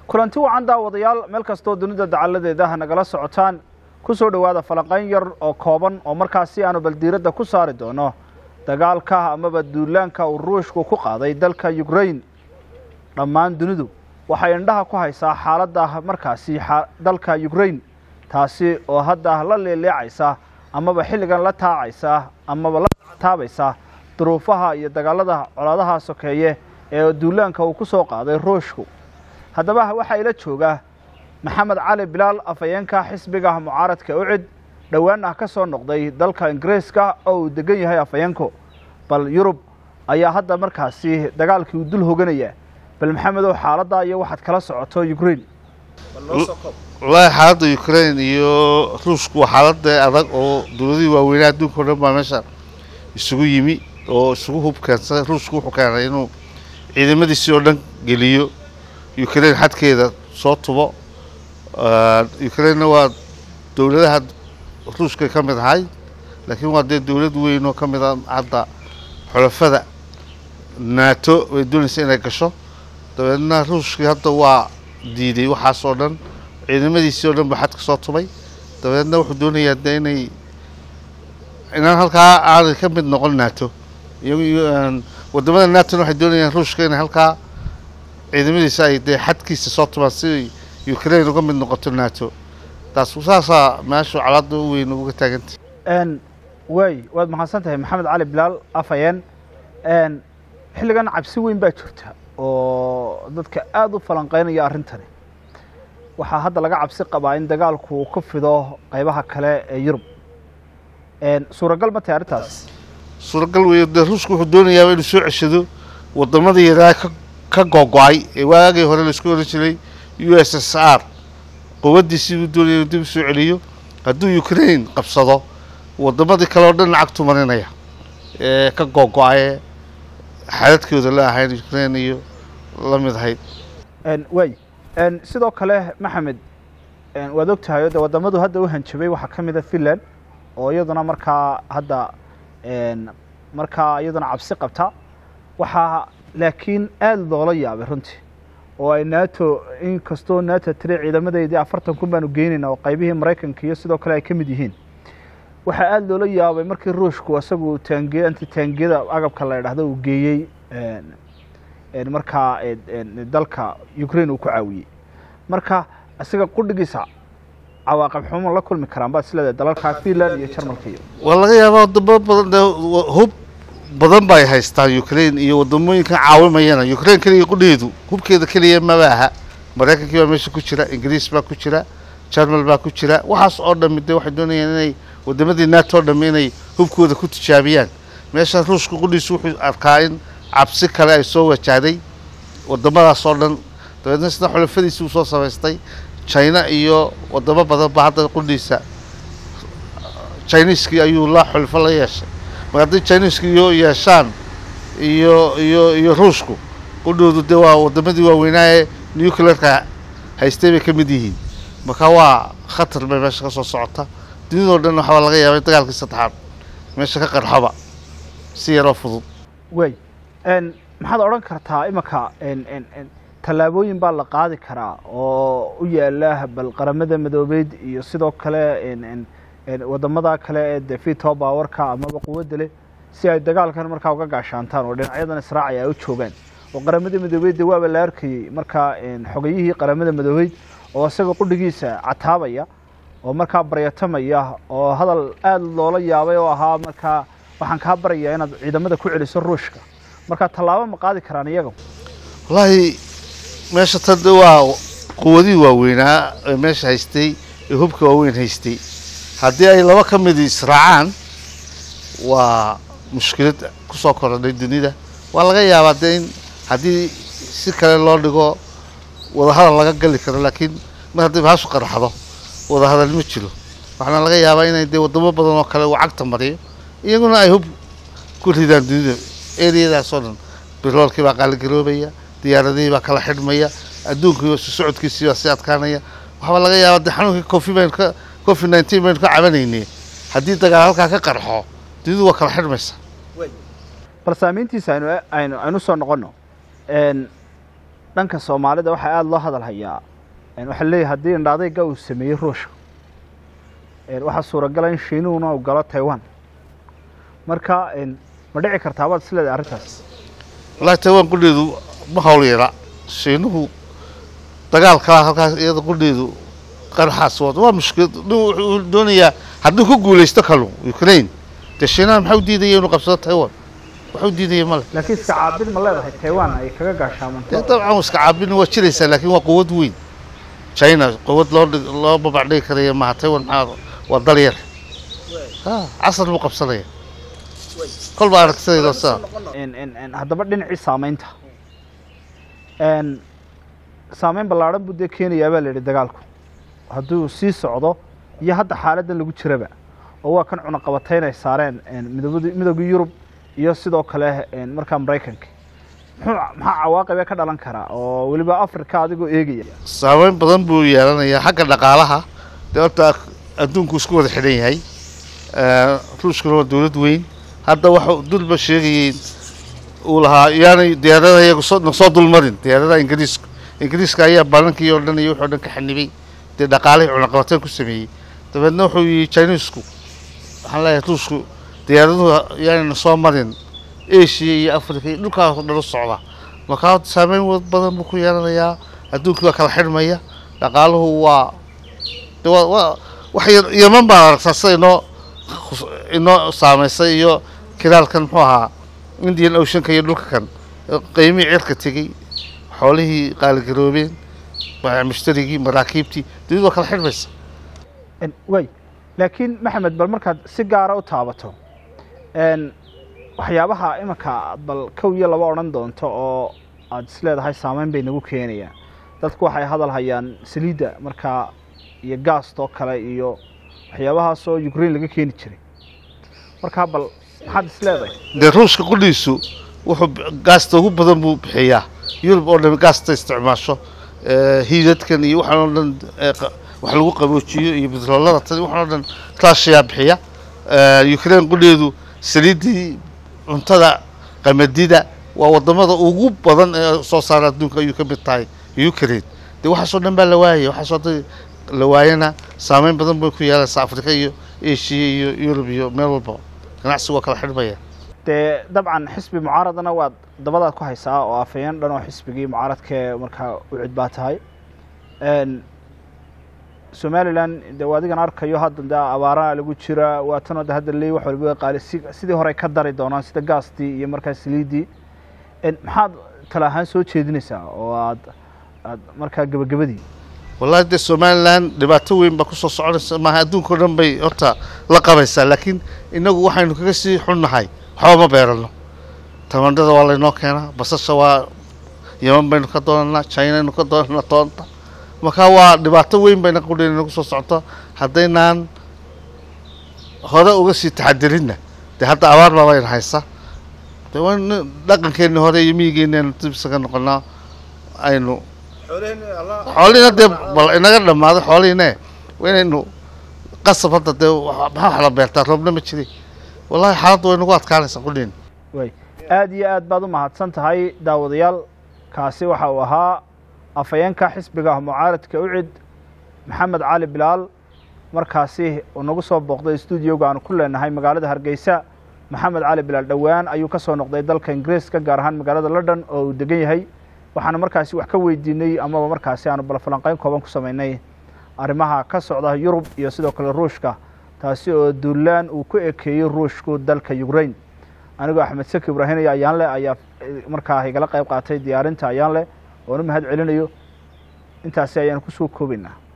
kulanti wacan daawadayaal meel kastoo dunida dacaladeeda ha nagala socotaan ku soo dhowaada falanqayn yar oo kooban oo markaasi aanu baldiiradda ku saari doono dagaalka amaba duulaanka uu ruushku ku qaaday dalka ukrain dhammaan dunidu waxay indhaha ku haysaa xaaladda markaasi dalka ukrain taasi oo hadda la leeleecaysa amaba xilligan la taacaysa amaba la taabaysa duruufaha iyo dagaalada colaadaha sokeeye ee duulaanka uu ku soo qaaday ruushku haddaba waxaa ila jooga maxamed cali bilaal afhayeenka xisbiga mucaaradka ucid dhowaan ah ka soo noqday dalka ingiriiska oo uu degan yahay afhayeenku bal yurub ayaa hadda markaasi dagaalkii uu dul hoganaya bal maxamedow xaaladdaa iyo waxaad kala socoto ukrain wallaahi xaaladda ukrain iyo ruushku waa xaalada adag oo dowladihii waaweynaa adduunka o dhan baa meesha isugu yimi oo isugu hub keensaday ruushku wuxuu keenay inuu ciidamadiisii oo dhan geliyo ukrain xadkeeda soo tubo ukrainna waa dowladaha ruushkay ka mid ahay laakiin waa dee dowlad weyn oo ka mid a hadda xulafada nato bay doonaysa inay gasho dabeedna ruushkii hadda waa diiday waxaas oo dhan ciidamadiisii oo dhan baa xadka soo tubay dabeedna wuxuu doonayaa de inay inaan halkaa aanay ka mid noqon nato wadamada natona waxay doonayaan ruushka inay halkaa ciidamadiisa ay dee xadkiisa soo tubaan si ukrain uga mid noqoto nato taas saasaa meeshu calaada u weyn uga taagantay waay waad mahadsan tahay maxamed cali bilaal afhayeen xilligan cabsi weyn baa jirta oo dadka aada u falanqeynaya arrintani waxaa hadda laga cabsi qabaa in dagaalku uu ku fido qaybaha kale ee yurub suuragal ma tahay arrintaas suuragal weeyo dee ruushku wuxuu doonayaaba inuu soo ceshado waddamadii yaraa ka ka googo-ay ee waagii hore laisku oran jiray u s s r quwaddiisii buu doonaya inuu dib u soo celiyo hadduu ukrain qabsado waddamadii kale oo dhan lacag tumaninaya ee ka googo-aye xadadkooda la ahayn ukrain iyo la mid ahayd waay sidoo kale maxamed waad og tahay o de waddamadu hadda u hanjabay waxaa ka mid a finland oo iyaduna markaa hadda markaa iyaduna cabsi qabta waxaa laakiin aada loola yaabay runtii oo ay nato in kastoo nato tiri ciidamadeydii afartan kun baanu geynayna oo qaybihii maraykanka iyo sidoo kale ay ka mid yihiin waxaa aada loola yaabay markii ruushku isagu taange anti taangiyada agabka la idhahdo uu geeyey markaa dalka ukrain uu ku caawiyey marka isaga qudhigiisa cawaaqib xumo la kulmi karaan baad isleedahay dalalka finland iyo jarmalka iyo waa laga yaabaa wadamo badan dee hub badan bay haystaan ukrain iyo wadamooyinkan caawimayana ukrain keliya qudheedu hubkeeda keliya maba aha maraykankii baa meesha ku jira ingiriis baa ku jira jarmal baa ku jira waxaas oo dhami dee waxay doonayaan inay wadamadii nato o dhami inay hubkooda ku tijaabiyaan meesha ruushka qudhiisu wuxuu arkaa in cabsi kale ay soo wajahday wadamadaas oo dhan dabeedna sida xulafadiisi uu soo samaystay china iyo wadamo badan ba hadda qudhiisa chiniiskii ayuu la xulfo la yeeshay mar haddii chiniiska iyo yeeshaan iyo iyo iyo ruushku qudhoodu dee waa wadamadii waaweynaa ee nuclearka haystay bay ka mid yihiin marka waa khatar bay meesha ka soo socota dunidao dhan waxaa laga yaabay dagaalkii saddexaad meesha ka qarxoba si yaroo fudud waay maxaad odhan kartaa imanka tallaabooyin baa la qaadi karaa oo u yaala bal qaramada madoobeyd iyo sidoo kale wadamada kale ee de vito bawarka amaba quwadda leh si ay dagaalkan markaa uga gaashaantaan oo dhinacyadan israacaya ay u joogaan oo qaramada madoobeyd de waaba la arkayey markaa xogayihii qaramada madoobeyd oo isaga qudhigiisa cataabaya oo markaa baryatamaya oo hadal aada loola yaabay oo ahaa markaa waxaan kaa barayaa inaad ciidamada ku celiso ruushka markaa tallaabo ma qaadi karaan iyaga wallaahi meesha tan de waa quwadihii waaweynaa ee meesha haystay ee hubka waaweyn haystay haddii ay laba ka mid israacaan waa mushkilad kusoo korodhay dunida waa laga yaabaa dee in haddii si kale loo dhigo wadahadal laga gali karo laakiin mar haddii bahashu qarxdo wadahadal ma jiro waxaana laga yaabaa inay dee wadamo badan oo kale uu cagta mariyo iyaguna ay hub ku ridaan dunida eriyadaas oo dhan biroolkii baa qaaligaroobaya diyaaradihii baa kala xidhmaya adduunkii socodkiisii baa sii adkaanaya waxaaba laga yaabaa dee xanuunkii cofi baynu ka covid nineteen baynu ka cabanaynay haddii dagaal halkaa ka qarxo dunidu waa kala xidhmaysa bal saamayntiisa aynu aynu aynu soo noqono dhanka soomaalida waxaa aada loo hadal hayaa waxaa leeyahay haddii indhaadayga uu sameeyey ruushka waxaa suuragala in shiinuhuna uu galo taiwan marka ma dhici kartaa baad isleedahay arrintaas wallaahi taiwan qudheedu ma hawl yara shiinuhu dagaalkaa halkaas iyada qudheedu qaraxaas wada waa mushkilad nin wuxuu doonayaa hadduu ku guulaysto kalu ukraine dee shiinaha maxaa u diidaya inuu qabsado taiwan waxu diidaya male laakiin iska caabid ma leedahay taiwan ay kaga dee gaashaamanto dabcan iska caabin waa jiraysaa laakiin waa quwad weyn china quwad loo dhig loo babac dhigi karaya maaha taiwan maxaa waa dal yar ha casar buu qabsanaya kolba aragtidayda saa haddaba dhinacii saamaynta saameyn ballaadhan buu dee keenayaa baa la yidhi dagaalku hadduu sii socdo iyo hadda xaaladdan lagu jiraba oo waa kan cunaqabatayn ay saareen midooda midoogii yurub iyo sidoo kale markaa maraykanka muxuu maxaa cawaaqibee ka dhalan karaa oo weliba africa adigoo eegaya saameyn badan buu yeelanayaa xagga dhaqaalaha dee horta adduunku isku wada xidhan yahay ruushkuna waa dowlad weyn hadda waxa dulba sheegayay uu lahaa yaanay diyaaradaha iyagu soo na soo dulmarin diyaaradaha ingiriiska ingiriiska ayaa ballankii oo dhan iyo wuxuu dhan ka xanibay dee dhaqaalihii cunaqabateen ku sameeyey dabeedna wuxuu yihi chinisku waxaan leeyahay ruushku diyaaraduhu yaanayna soo marin asia iyo africa iyo dhulkaas oo dhan u socda markaa saameyn wad badan buu ku yeelanayaa adduunkii waa kala xidhmaya dhaqaaluhu waa de waa waa wax yar yaman baan aragtaa sida inoo khus- inoo saameysay iyo kiraalkan muxuu ahaa indian oceanka iyo dhulka kan qiimihii cirka tegey xoolihii qaaligaroobeen baayac mushtarigii maraakiibtii dunidu waa kala xidhmaysa way laakiin maxamed bal markaad si gaara u taabato n waxyaabaha imanka aad bal kow iyo laba odhan doonto oo aada isleedahay saameyn bay nagu keenayaan dadku waxay hadal hayaan saliidda markaa iyo gaastoo kale iyo waxyaabahaas oo ukraine laga keeni jiray markaa bal maxaad isleedahay dee ruushka qudhiisu wuxuu b- gaasta ugu badan buu bixiyaa yurub oo dhan gaasta isticmaasho eh, hiidadkan iyo waxaan oo dhan eh, qa- wax lagu qaboojiyo iyo bitroolada tan waxaan oo dhan raashiyaa bixiya Eh, ukraine qudheedu saliiddii cuntada qamadida waa wadamada ugu badan ee soo saara adduunka ayuu ka mid tahay ukraine dee waxaasoo dhan baa la waayay waxaasoo dhan la waayana saameyn badan bay ku yeelaysaa afrika iyo asia iyo yurub iyo meel walba ganacsigu waa kala xidhmaya dee dabcan xisbi mucaaradana waad dabadaad ku haysaa oo afayeen dhan oo xisbigii mucaaradkee markaa u cid baa tahay n somalilan de waa adigan arkayo hadda de abaaraha lagu jira waa tanoo de hadda leey wax walba qaali si sidii hore ay ka dari doonaan sida gaastii iyo markaa saliiddii n maxaad tala ahaan soo jeedinaysaa oo aad aad markaa gebagabadii wallahi dee somalilan dhibaato weyn baa kusoo soconaysa maaha adduunka o dhan bay horta la qabaysaa laakiin inagu waxaynu kaga sii xunnahay waxba ma beerano tamandhada waa laynoo keenaa basasha waa yaman baynu ka doonanaa chinaynu ka doonanaa toonta markaa waa dhibaato weyn bayna qudheen nagu soo socoto haddaynaan hore uga sii taxadirinna dee hadda abaar baa bayna haysa dee waa in dhaqankeenni hore iyo miyigeennaynu dib isaga noqonaa aynu xoolihiina dee bal inaga dhammaaday xoolihiine waa inaynu qasab hadda dee wa- maxaa wax la beertaa roobna ma jiray wallahi xaaladda way nagu adkaanaysaa qudhiin way aada iyo aad baad u mahadsan tahay daawadayaal kaasi waxa uu ahaa afhayeenka xisbiga mucaaradka ucid maxamed cali bilaal markaasi uu nagu soo booqday stuudioga aanu ku leenahay magaalada hargeysa maxamed cali bilaal dhowaan ayuu ka soo noqday dalka ingiriiska gaar ahaan magaalada london oo uu degan yahay waxaanu markaasi wax ka weydiinay amaba markaasi aanu bal falanqeyn kooban ku samaynay arrimaha ka socda yurub iyo sidoo kale ruushka taasi oo duulaan uu ku ekeeyey ruushku dalka ukraine anigoo axmed saki ibraahim iyo ayaanle ayaa eh, markaa igala qayb qaatay diyaarinta ayaanle oonu mahad celinayo intaasi ayaanu kusoo koobaynaa